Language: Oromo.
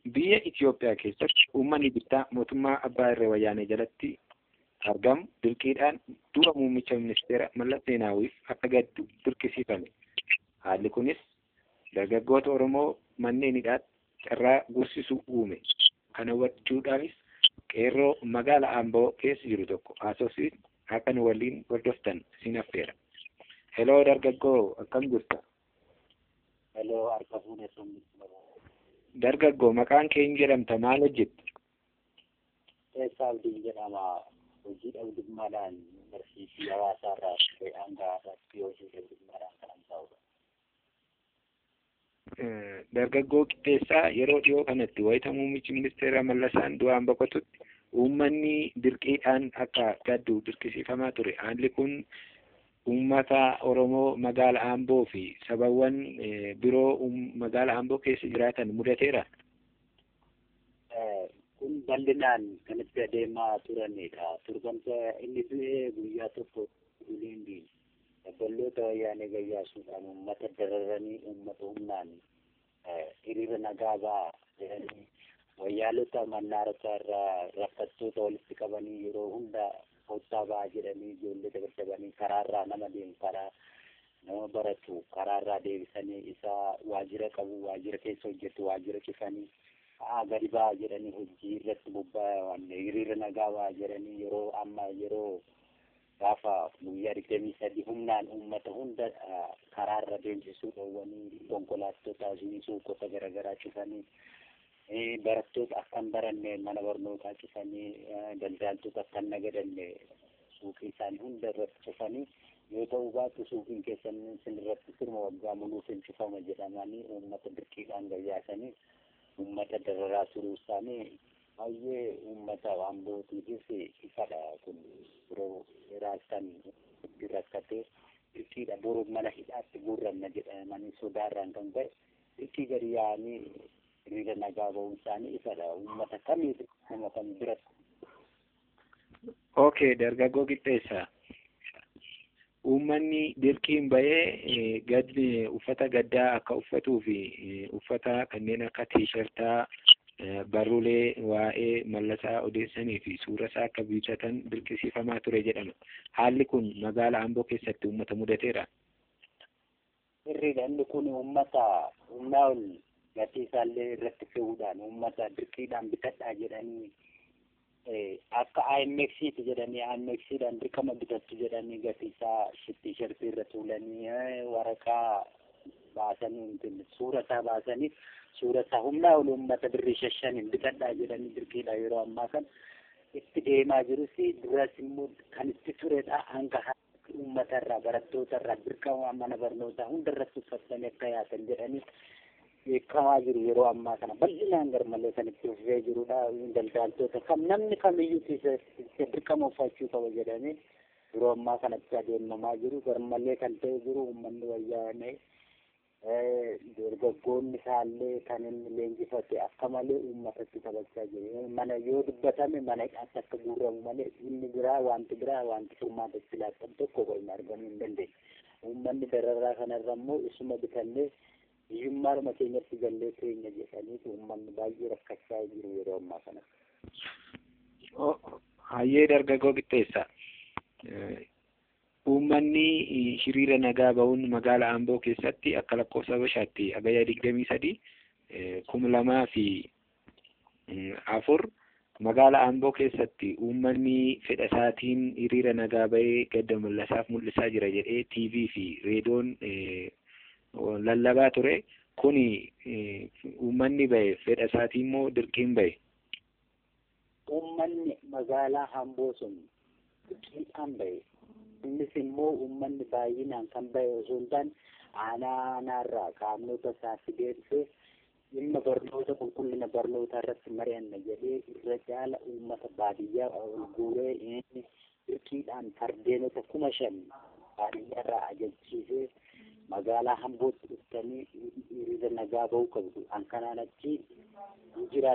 biyya Itoophiyaa keessatti uummanni bittaa mootummaa abbaa irree wayyaanee jalatti argamu dirqiidhaan dura muummicha ministeera Mallas Zeenaawiif akka gaddu dirqisiifame. Haalli kunis dargaggoota Oromoo manneen hidhaatti carraa gursisuu uume. Kana hubachuudhaanis qeerroo magaala Amboo keessa jiru tokko haasofsiis akka nu waliin hordoftan isin affeera. Heloo dargaggoo akkam jirta? Heloo harka fuudhee Dargaggoo maqaan kee hin jedhamta maal hojjetta? Keessaa Abdiin jedhama. Hojii dhabdummaadhaan barsiisii hawaasaa irraa dhufee hanga har'aatti hojii dhabdummaadhaan kan ta'udha. Dargaggoo qixxeessaa yeroo dhiyoo kanatti wayita muummichi ministeera Mallasaan du'aan boqotutti uummanni dirqiidhaan akka gaddu dirqisiifamaa ture. Haalli kun uummata Oromoo magaala Amboo fi sabawwan biroo magaala Amboo keessa jiraatan mudateera. Kun bal'inaan kan itti adeemaa turanidha. Turbanta inni du'e guyyaa tokko uliin dabballoota wayyaanee gayyaasuudhaan uummata dararanii uummata humnaan hiriira nagaa ba'a jedhanii wayyaalota mannaarota irraa rakkattoota walitti qabanii yeroo hunda kottaa ba'a jedhanii ijoollee dabarsabanii karaarraa nama deemu karaa nama baratu karaarraa deebisanii isa waajjira qabu waajjira keessa hojjetu waajjira cufanii haa gadi ba'a jedhanii hojii irratti bobba'an hiriira nagaa ba'a jedhanii yeroo amma yeroo gaafa guyyaa digdamii sadii humnaan uummata hunda karaarra deemsisuu dhoowwanii konkolaattota suuqota garaagaraa cufanii barattoota akka hin baranne mana barnootaa cufanii daldaaltota akka hin nagadanne suuqii isaanii hunda irratti cufanii yoo ta'u baatu suuqiin keessan isin irratti sirma waggaa muluuf hin cufama jedhamanii uummata dirqiidhaan gayyaasanii uummata dararaa turuu isaanii baay'ee uummata Ambootiifis ifadha kun yeroo raastan rakkatee dirqiidha boru mana hidhaatti guurranna jedhamanii sodaarraan kan ta'e dirqii gadi yaa'anii hiriira nagaa ba'uun isaanii ifadha uummata kamiif nama kam biratti. Okay, dargaggoo qixxeessaa. Uummanni dirqiin bahee gaddi uffata gaddaa akka uffatuu fi uffata kanneen akka tiishartaa barruulee waa'ee mallasaa odeessanii fi suura isaa akka bitatan dirqisiifamaa ture jedhama. Haalli kun magaala Amboo keessatti uummata mudateera. Sirriidha inni kun uummata humnaa ol gatii isaallee irratti fe'uudhaan uummata dirqiidhaan bitadhaa jedhanii akka IMXiti jedhanii IMXidhaan dirqama bitattu jedhanii gatii isaa tiishartii irra tuulanii waraqaa baasanii suura isaa baasanii suura isaa humnaa ol uummata birrii shashaniin bitadhaa jedhanii dirqiidha yeroo ammaa kan itti deemaa jirus duras immoo kan itti turedha hanga uummata irraa barattoota irraa dirqama mana barnootaa hunda irratti uffatanii akka yaatan jedhanii beekamaa jiru yeroo ammaa kana bal'inaan garmalee kan itti fufee jirudha daldaaltota kam namni kamiyyuu dirqama uffachuu qaba jedhanii yeroo ammaa kanatti adeemamaa jiru garmalee kan ta'e jiru uummanni wayyaanee dargaggoonni isaallee kan inni leenjifate akka malee uummatatti taphachaa jiru. Mana yoo dubbatame mana hidhaatti akka guurramu malee inni biraa wanti biraa wanti furmaatatti laatan tokko hin argamuu hin dandeenye. Uummanni dararaa kanarra immoo isuma bitannee hiyyummaadhuma keenyatti gallee keenya jedhanii uummanni baay'ee rakkachaa jiru yeroo ammaa kana. Hayyee dargaggoo qixxeessa. Uummanni hiriira nagaa ba'uun magaala Amboo keessatti akka lakkoofsa Habashaatti hagayya digdamii sadii kuma lamaa fi afur magaala Amboo keessatti uummanni fedha isaatiin hiriira nagaa ba'ee gadda mallasaaf mul'isaa jira jedhee TV fi reediyoon lallabaa ture. Kuni uummanni ba'e fedha isaatiin immoo dirqiin ba'e. Uummanni magaalaa Amboo sun dirqiidhaan ba'e. innis immoo uummanni baay'inaan kan bahe osoo hin taane aanaa aanaarraa qaamnota isaa fidee dhufee dhimma barnoota qulqullina barnootaa irratti mari'anna jedhee irra caala uummata baadiyyaa ol guuree inni dirqiidhaan fardeenota kuma shan baadiyyaarraa ajajchiisee magaalaa Ambootti dhuftanii hiriira nagaa ba'uu qabdu. An kanaan achi jira